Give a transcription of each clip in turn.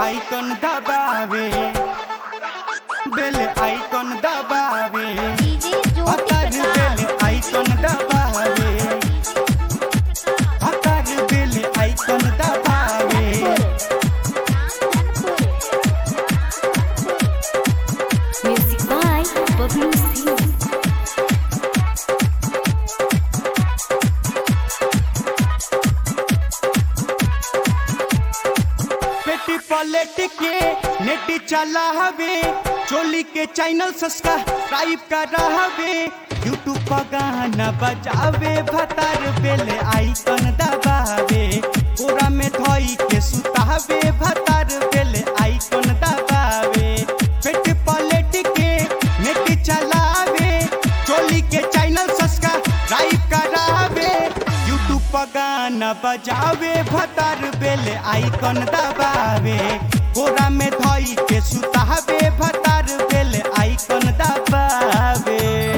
icon दबावे बेल icon दबावे DJ ज्योति हतार प्रकाश बेल आइकन दबावे हतार बेल आइकन दबावे म्यूजिक बाय बबलू सिंह पेटी पलट के नेटी चला हवे चोली के चैनल सब्सक्राइब कर हवे यूट्यूब पर गाना बजावे भतार बेल आइकन दबावे पूरा में धोई के सुतावे भतार बेल आइकन दबावे पेट पलट के नेटी चलावे चोली के चैनल सब्सक्राइब करावे यूट्यूब पर गाना बजावे भतार बेल आइकन दबावे कोरा में धोई के सुतावे भतार बेल आइकन दबावे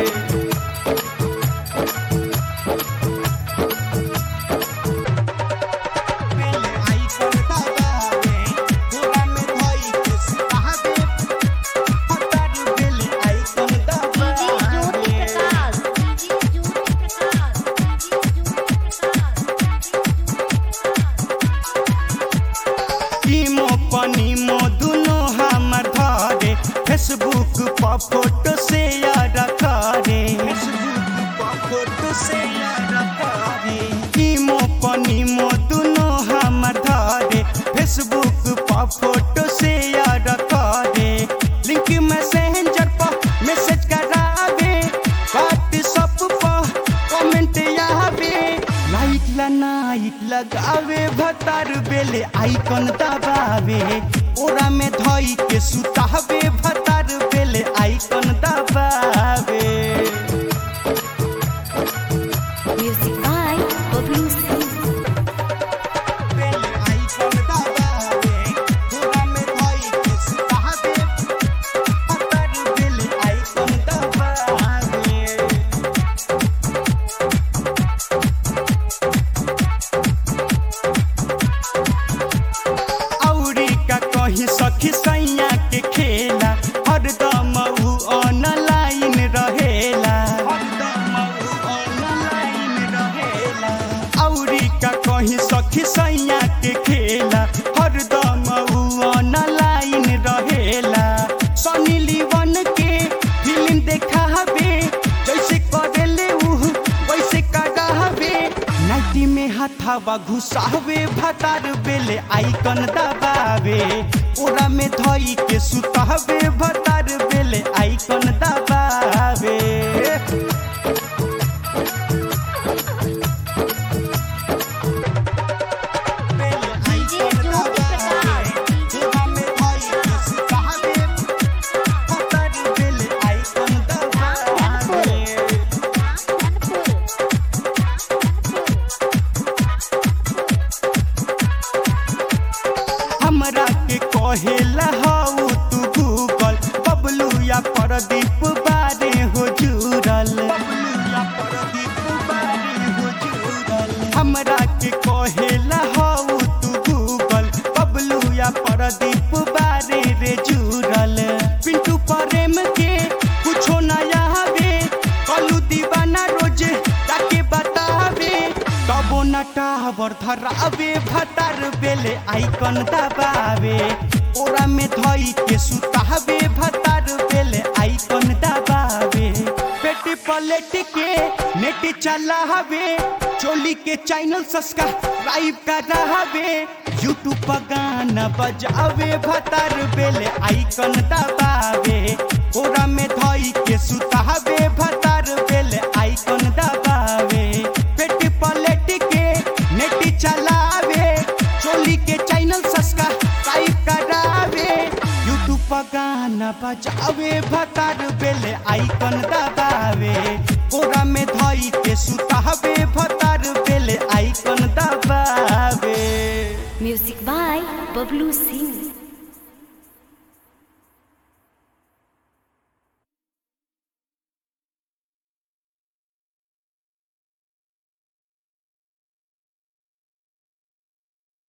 बेल आइकन दबावे कोरा में धोई के सुतावे भतार बेल आइकन डीजे ज्योति दबावे प्रकाश डीजे ज्योति प्रकाश टीमो पनीमो दुनो हमर धरे फेसबुक पर फोटो शेयर करे फेसबुक पर फोटो शेयर करे टीमो पनीमो दुनो हमर धरे फेसबुक पर फोटो शेयर करे लिंक मैसेंजर पर मैसेज करावे व्हाट्सएप पर कमेंट आवे लाइक ला नाइक लगावे भतार बेले आइकन दबावे ओरा में धोई के सुतावे भतार बेले आइकन दबावे म्यूजिक बाय बबलू सिंह बेले आइकन दबावे ओरा में धोई के सुतावे भतार बेले आइकन दबावे औरी का कही सखी सैया के खेला हरदम उ ऑनलाइन रहेला हरदम उ ऑनलाइन रहेला औरी का कही सखी सैया के खेला हरदम उ ऑनलाइन रहेला सनी लीवन के फिल्म देखावे जैसे करेले उ वैसे करावे नाइटी में हथावा घुसावे भतार बेले आइकन दबावे ओरा में धोई के सुतावे भतार बेले आइकन दबावे बेले डीजे आइकन ज्योति दबावे, प्रकाश ओरा में धोई के सुतावे भतार बेले आइकन दबावे हमरा के कहेला हऊ तू गूगल बबलू या प्रदीप बारे हो जुड़ल हमरा के कहेला हऊ तू गूगल बबलू या प्रदीप बारे रे जुड़ल पिंटू प्रेम के कुछो नया हवे कलू दीवाना रोज ताके बतावे तबो न टावर धरावे भतार बेले आइकन दबावे ओरा में धोई के सुतावे भतार बेले आइकन दबावे पेटी पलट के नेट चलावे चोली के चैनल सब्सक्राइब करावे यूट्यूब पर गाना बजावे भतार बेले आइकन दबावे ओरा में धोई के सुतावे भतार बेले आइकन दबावे पेट पलट के नेट चलावे चोली के चैनल सब्सक्राइब करावे यूट्यूब पर गाना बजावे भतार बेले आइकन दबावे ओरा में धोई के सुतावे भतार बेले आइकन दबावे म्यूजिक बाय बबलू सिंह